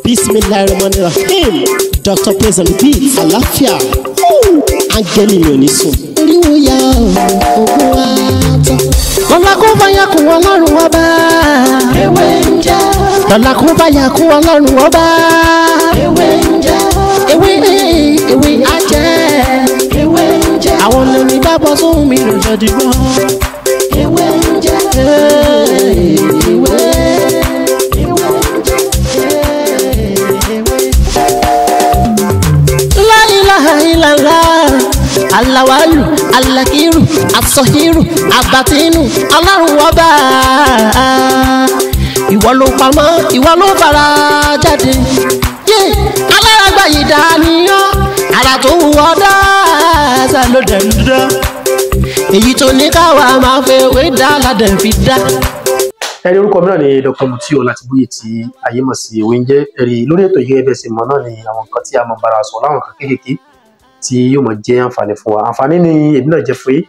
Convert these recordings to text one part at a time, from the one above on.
bismillahirrahmanirrahim dr praise and beat àlàáfíà áńgẹ́lì mi ò ní sùn. oríwo ya ogun wa tán. lọ́la kó bá yà kún ọlọ́run ọba. ewé ń jẹ́ lọ́la kó bá yà kún ọlọ́run ọba. ewé ń jẹ́ ewé ewé ajẹ́. ewé ń jẹ́ àwọn lórí bá bọ́ sóhun mi lòjọ́ dìgbọ́. ewé ń jẹ́ ewé ewé ń La ilaha illallah alawalu alakiru asọhiru abatinu ọlọ́run ọba ìwọ ló pamọ́ ìwọ ló fara jáde yé alárágbá yìí dániyàn ara tó wù ọ́ dáadáa ló dẹ̀ ń dá èyí tó ní káwa máa fẹ́ wé dá ládẹ̀ fi dá. ẹni orúkọ mìíràn ni dr mutiu ọlátìbóyè tí ayé mọ̀ sí ewé ń jẹ́ ẹ̀rí lórí ètò yìí ẹbẹ̀ sí mọ̀ náà ni àwọn nǹkan tí a mọ̀ bára sọ láwọn nǹkan kéékèèké tí yóò mọ̀ jẹ́ àǹfààní fún wa àǹfààní ni èmi náà jẹ́ fún yín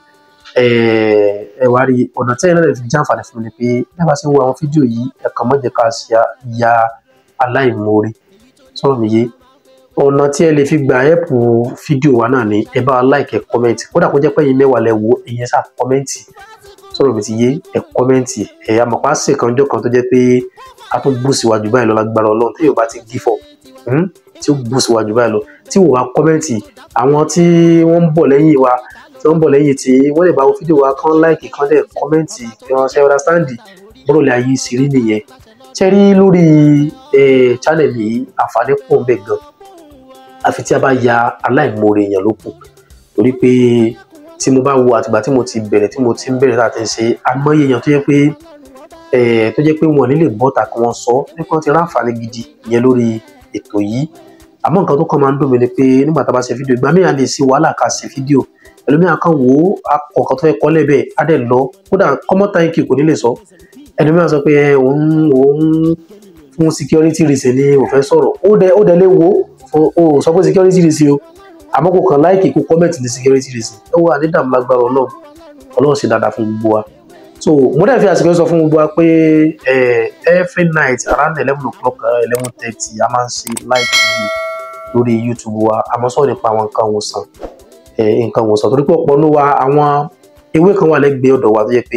ẹ wá rí ọ̀nà tí ẹ̀yin náà lè fi jẹ́ àǹfààní fún mi ni pé bí a bá ṣe ń wo àwọn fídíò yìí ẹ kàn má jẹ́ ká ṣe ya aláìmoore sọ̀rọ̀ mi yé ọ̀nà tí ẹ lè fi gba ẹ̀pù fídíò wa náà ni ẹ bá wa like ẹ kọ́mẹ́ǹtì kódà kó jẹ́ pé ẹ̀yin mẹ́wàá lẹ wo ẹ̀yin sá kọ́mẹ́ǹtì sọ̀rọ̀ mi ti yé ẹ kọ́mẹ́ǹtì ẹ̀ àmọ̀pá ṣe kan jọ́ kan tó jẹ́ pé a tún bú síwájú báyìí lọ lágbára ọlọ́run tí yóò bá ti gífọ̀ tí ó bú síwájú báyìí lọ tí wò wá kọ́mẹ́ǹtì àwọn tí wọ́n ń bọ̀ lẹ́yìn wa tí wọ́n ń bọ̀ lẹ́yìn tí wọ́n lè bá wo fídíò wa kán láìkì kán dẹ̀ kọ́mẹ́ǹtì kí wọ́n ṣe ọ̀dàstáǹdì bọ́rọ̀ lè ayé ìṣirí nìyẹn ṣe rí lórí channel yìí àǹfààní pọ̀ ń bẹ gan àfi tí a bá ya aláìmoore èèyàn ló kù torí pé tí mo bá wo àtìgbà tí mo ti bẹ̀rẹ̀ tí mo ti ń bẹ̀rẹ̀ láti ṣe àmọ́yé èèyàn tó yẹ pé tó jẹ́ pé wọn nílè bọ́ta kí wọ́n sọ nípa ti ráǹfààní gidi ìyẹn lórí ètò yìí àmọ́ nǹkan tó kàn máa ń dùn mí ni pé nígbà tá a bá ṣe fídíò ìgbà mìíràn lè ṣe wàhálà ká ṣe fídíò ẹlòmíràn kan wò ó akọ̀ọ̀kan tó yẹ kọ́ lẹ́bẹ̀ á dẹ̀ lọ kódà common time key kò ní lè sọ ẹlòmíràn sọ pé òun òun fún security reason ni ò fẹ́ sọ̀rọ̀ ó dẹ̀ ó dẹ̀ lè wo ó sọ pé security reason o àmọ́ kò kàn láìkì kó comment ní security reason ẹ wà ní dààmú lágbára ọlọ́run ọlọ́run ṣe dáadáa fún gbogbo wa so mo dẹ̀ fi àsìkò sọ fún gbogbo wa pé every night around eleven o'clock eleven thirty a máa ń ṣe live video lórí youtube wa àmọ́ sọ̀rọ̀ nípa àwọn nǹkan ìwòsàn nǹkan ìwòsàn torí pé ọ̀pọ̀ ní wa àwọn ewé kan wà lẹ́gbẹ̀ẹ́ ọ̀dọ̀ wa tó yẹ pé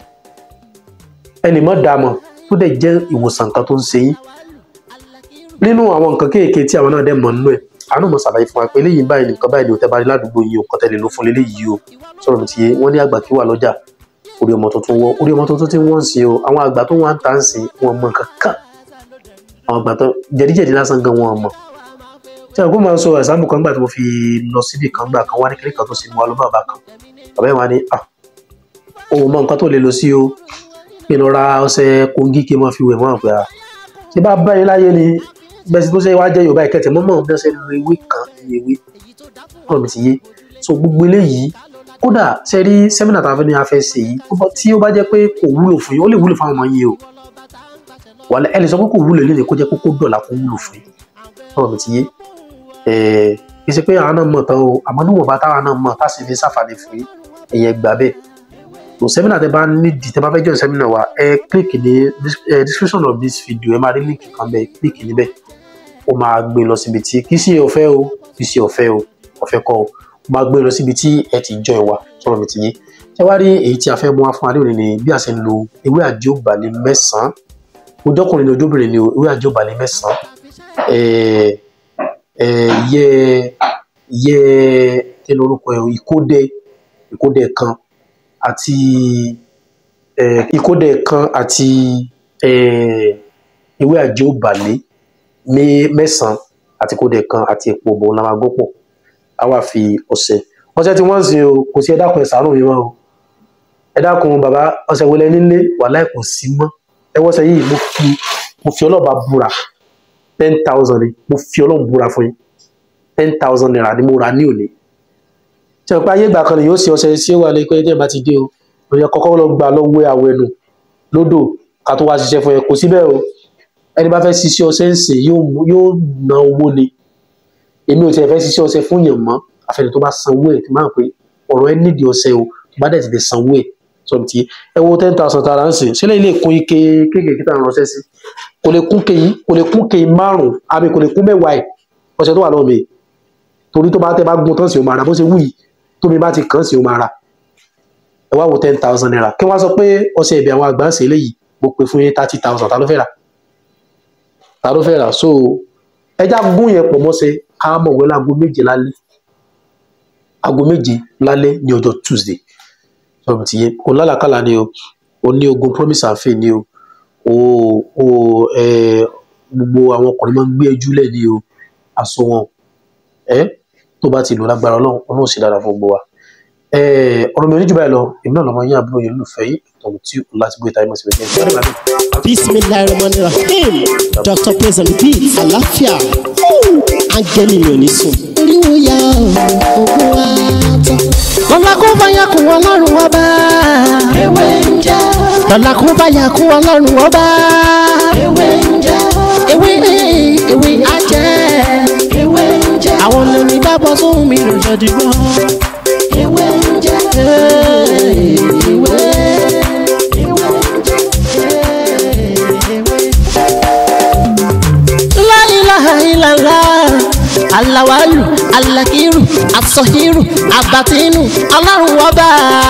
ẹnì mọ́ dààmú tó dẹ̀ jẹ́ ìwòsàn nǹkan tó ń ṣe yín nínú àwọn nǹkan kéèké tí àwọn náà dẹ̀ mọ̀ nínú ẹ̀ àánú mo ṣàlàyé fún wa pé eléyìí báyìí nìkan báyìí ni ò tẹ́ bá rí ládùúgbò yìí ò kọ́ tẹ́lẹ̀ ló fún léléyìí o sọ̀rọ̀ mi ti yé wọ́n ní àgbà kí wà lọ́jà orí ọmọ tuntun wọ́ orí ọmọ tuntun tí wọ́n ń ṣe o àwọn àgbà tó wọ́n ń tà ń sìn wọn mọ nǹkan kan àwọn àgbà tó jẹ̀díjẹ̀dí lásán gan wọn mọ̀ tí àwọn kó máa ń sọ ẹ̀sánbù kan gbà tí mo fi lọ síbì kan gbà kan wá ní kékeré kan tó ṣe mú wa ló bàbá kan bàbá yẹn wá ní à òun mọ nǹkan tó lè lọ sí o pé lọ ra ọṣẹ kóńgí kí n máa fi wẹ̀ mọ́ àgbà ṣé bá bá yín láyé ni bẹ́ẹ̀ tó ṣe wá jẹ́ yorùbá ìkẹtẹ̀ mọ́mọ́ bí wọ́n ṣe lo ewé kan ní ewé ọ̀rọ̀ mi ti yé so gbogbo eléyìí kódà ṣe rí sẹ́mínà tá a fẹ́ ní a fẹ́ ṣe yìí tí ó bá jẹ́ pé kò wúlò fún yín ó lè wúlò fún àwọn ọmọ yín o wàlẹ́ ẹ lè sọ pé kò wúlò lónìí kó jẹ́ kókó dọ̀là kó wúlò fún yín ọ̀rọ̀ mi ti yé kì í ṣe pé àwọn náà mọ̀ tán o àmọ́ níwọ̀nba táwọn náà mọ̀ tá a sì fi ṣàǹfààní fún yín ẹ̀yẹ gbà bẹ́ẹ̀ so sẹ́mínà tẹ bá nídìí tẹ bá fẹ́ join sẹ́mínà wa ẹ click ní description of this video ẹ máa rí link kan bẹ́ẹ̀ click níbẹ̀ ó máa gbé lọ síbi tí kì í ṣe ọ̀fẹ́ o kì í ṣe ọ̀fẹ́ o ọ̀fẹ́ kọ́ o ó máa gbé lọ síbi tí ẹ ti join wa sọ̀rọ̀ mi ti yé ṣé wá rí èyí tí a fẹ́ mú wá fún adé òní ni bí a ṣe ń lo ewé àjọbalẹ̀ mẹ́sàn-án ojókùnrin ni ojóbìnrin ni ewé àjọbalẹ̀ mẹ́sàn-án yẹ yẹ kí ni orúkọ ẹ ìkódẹ ìkódẹ kan àti ìkódẹ kan àti ewé àjọbalẹ̀ ní mẹ́sàn-án àti kódẹ kan àti epo bò la máa gbó pọ̀ á wà fi ọṣẹ ọṣẹ tí wọ́n ń sin o kò sí ẹ dákun ẹ ṣàánú mi mọ́ o ẹ dákun bàbá ọṣẹ wọlé nílé wàhálà kò sí mọ́ ẹ wọ́ṣẹ yìí mo fi mo fi ọlọ́ọ̀bá búra ten thousand ni mo fi ọlọ́run búra fún yín ten thousand naira ni mo rà ní òní tí wọ́n pa ayé ìgbà kan ni yóò ṣe ọṣẹ sí wà lé pé ẹ bá ti dé o òyìn kọ́kọ́ lọ gbà lọ́wọ́ àwẹ̀ nù lódò ká tó wá ṣiṣẹ́ fún ẹ kò síbẹ̀ o ẹni bá fẹ́ ṣiṣẹ́ ọṣẹ ń sè yóò ná owó ni èmi ò tiẹ̀ fẹ́ ṣiṣẹ́ ọṣẹ fún yàn mọ́ àfẹnì tó bá sanwó ẹ̀ tí máa ń pè ọ̀rọ̀ ẹ nídìí ọṣẹ o tó bá dẹ̀ ti lè sanwó ẹ̀ sọ ti ẹ wo ten thousand tara ń sìn sílẹ̀ ilé kún ike kéékèèké tá à ń ránṣẹ́ sí kò lè kún kéyìn kò lè kún kéyìn márùn àbí kò lè kún mẹ́wàá ẹ̀ ọṣẹ tó wà lọ́wọ́ mi torí tó bá tẹ́ bá gún tán sí o máa ra bó ṣe wù yìí tómi bá ti kàn sí o máa ra ẹ wá wo ten thousand naira kí wọ́n sọ pé ọṣẹ ìbí àwọn àgbà ń ṣe eléyìí mo pè fún yín thirty thousand ta ló fẹ́ rà ta ló fẹ́ rà so ẹja gún yẹn pọ̀ mọ́ṣẹ́ ká mọ̀ wẹ́ láago méje lálẹ́ aago méje lálẹ́ ní ọjọ́ tuesday sọ̀rọ̀ ti yé kò lálàkàlà ni o o ní ogun promise and faith ni o o o ẹ gbogbo àwọn ọkùnrin máa ń gbé ẹjú lẹ̀ ni o aṣọ wọn ẹ tó bá ti lò lágbára ọlọ́run ọlọ́run sì dára fún gbogbo wa ẹ ọ̀rọ̀ mi ò ní jù báyìí lọ èmi náà lọ́mọ yín àbúrò yẹn lùfẹ́ yìí tọ̀hún tí o láti gbé ìtàgé mọ̀sí bẹ́ẹ̀ ní ìgbà bismillahirrahmanirrahim dr praise and beat àlàáfíà áńgẹ́lì mi ò ní sùn. oríwo ya ògùn wa tán. lọ́la kó bá yà kún ọlọ́run ọba. ewé ń jẹ́ lọ́la kó bá yà kún ọlọ́run ọba. ewé ń jẹ́ ewé ewé ajẹ́. ewé ń jẹ́ àwọn lómi bá bọ́ sóhun mi lọ́jọ́ dìgbọ́. ewé ń jẹ́ ewé ewé ń jẹ́ la ilaha illallah alawalu alakiru asọhiru abatinu ọlọ́run ọba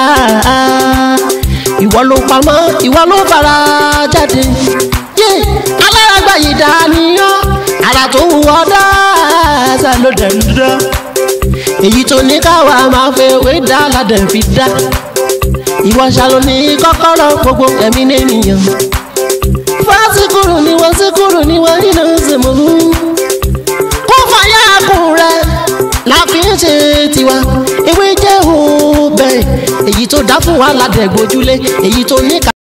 ìwọ ló pamọ́ ìwọ ló fara jáde yé aláràgbà yìí dániyàn ara tó wù ọ́ dáadáa ló dẹ̀ ń dá èyí tó ní káwa máa fẹ́ wé dá ládẹ̀ fi dá ìwọ ṣàlò ní kọ́kọ́rọ́ gbogbo ẹ̀mí nìyẹn fásikúrú ni wọ́n síkúrú ni wọ́n nínú ìsìnkú. kó fàyà kùn rẹ̀ la fi ń ṣe tiwa ewé jẹ́ òun bẹ́ẹ̀ èyí tó dá fún wa ládẹ́gbójúlé èyí tó ní ká.